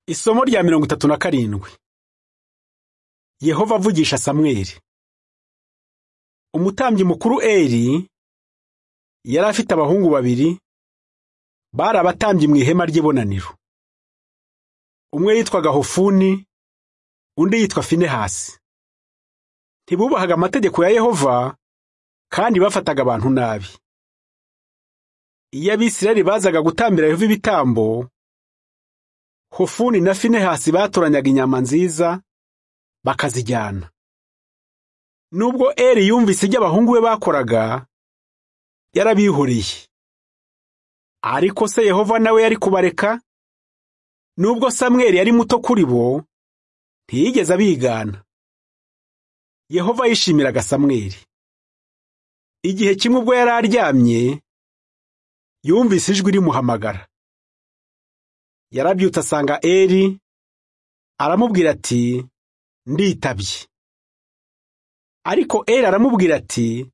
Isomo rya mirongo itatu na karindwi Yehova avugisha Samweli Umutambyi mukuru Eli yari afite abahungu babiri bari abatambyi mu ihema ry'ibonaniro umwe yitwaga Hofuni undi yitwa Finehasi ntibubahaga amategeko ya Yehova kandi bafataga abantu nabi iyo abisirayeli bazaga gutambira Yehova ibitambo Hofuni na Finehasi batoranyaga inyama nziza bakazijyana. Nubwo Eli yumvise ibyo abahungu be bakoraga, yarabihoreye. Ariko se Yehova nawe yari kubareka? Nubwo Samweli yari muto kuri bo, ntiyigeze abigana. Yehova yishimiraga Samweli. Igihe kimwe ubwo yari aryamye, yumvise ijwi rimuhamagara. yarabyutse asanga Eli aramubwira ati nditabye ariko Eli aramubwira ati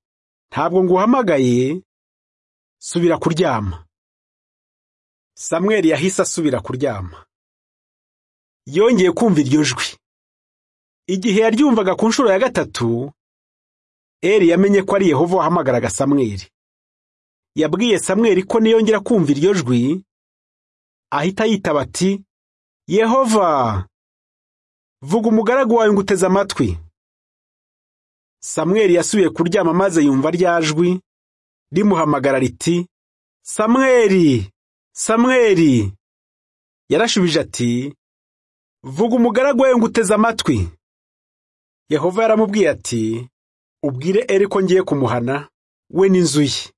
ntabwo nguhamagaye subira kuryama Samweli yahise asubira kuryama yongeye kumva iryo jwi igihe yaryumvaga ku nshuro ya gatatu Eli yamenye ko ari Yehova wahamagaraga Samweli yabwiye Samweli ko niyongera kumva iryo jwi ahita yitaba ati yehova vuga umugaragu wawe nguteze amatwi samweli yasubiye kuryama maze yumva rya jwi rimuhamagara riti samweli samweli yarashubije ati vuga umugaragu wawe nguteze amatwi yehova yaramubwiye ati ubwire eri ko ngiye kumuhana we n'inzu ye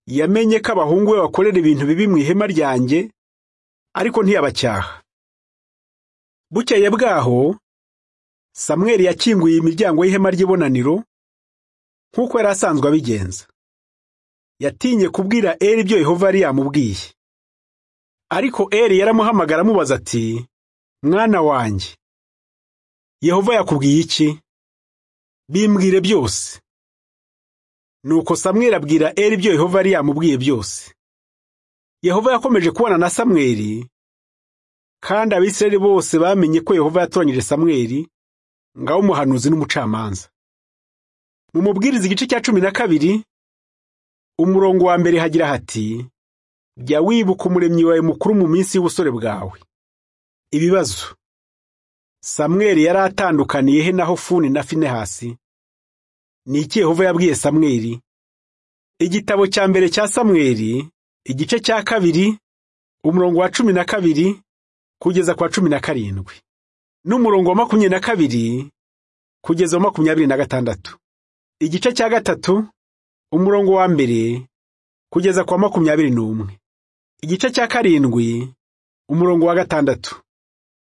yamenye ko abahungu be bakorera ibintu bibi mu ihema ryanjye ariko ntiyabacyaha bukeye bwaho samweli yakinguye imiryango y'ihema ry'ibonaniro nk'uko yari asanzwe abigenza yatinye kubwira Eli ibyo Yehova yari yamubwiye ariko Eli yaramuhamagara amubaza ati mwana wanjye Yehova yakubwiye iki bimbwire byose nuko samweli abwira Eli ibyo Yehova yari yamubwiye byose Yehova yakomeje kubana na samweli kandi abisirayeli bose bamenye ko Yehova yatoranyije samweli ngaho umuhanuzi n'umucamanza mu mubwiriza igice cya cumi na kabiri umurongo wa mbere hagira hati jya wibuka umuremyi wawe mukuru mu minsi y'ubusore bwawe ibibazo samweli yari atandukaniye he na hofuni na finehasi ni iki Yehova yabwiye Samweli igitabo cya mbere cya Samweli igice cya kabiri umurongo wa cumi na kabiri kugeza ku wa cumi na karindwi n'umurongo wa makumyabiri na kabiri kugeza wa makumyabiri na gatandatu igice cya gatatu umurongo wa mbere kugeza ku wa makumyabiri n'umwe igice cya karindwi umurongo wa gatandatu